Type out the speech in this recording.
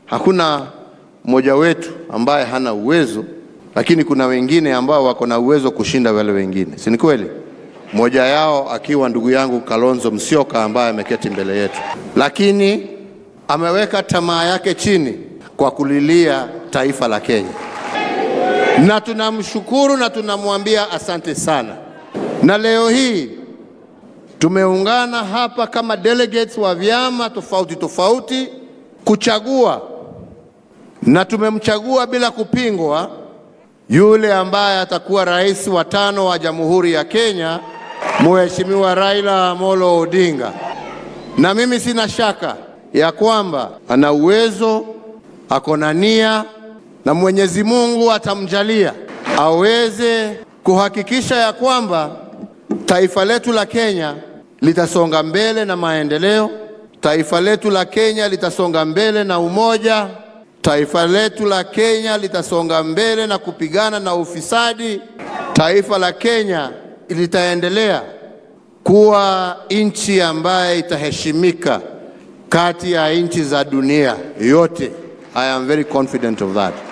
hakuna mmoja wetu ambaye hana uwezo, lakini kuna wengine ambao wako na uwezo kushinda wale wengine, si ni kweli? Mmoja yao akiwa ndugu yangu Kalonzo Musyoka ambaye ameketi mbele yetu, lakini ameweka tamaa yake chini kwa kulilia taifa la Kenya, na tunamshukuru na tunamwambia asante sana. Na leo hii tumeungana hapa kama delegates wa vyama tofauti tofauti kuchagua, na tumemchagua bila kupingwa yule ambaye atakuwa rais wa tano wa Jamhuri ya Kenya, Mheshimiwa Raila Amolo Odinga. Na mimi sina shaka ya kwamba ana uwezo, ako na nia na Mwenyezi Mungu atamjalia aweze kuhakikisha ya kwamba taifa letu la Kenya litasonga mbele na maendeleo, taifa letu la Kenya litasonga mbele na umoja, taifa letu la Kenya litasonga mbele na kupigana na ufisadi, taifa la Kenya litaendelea kuwa nchi ambaye itaheshimika kati ya nchi za dunia yote. I am very confident of that.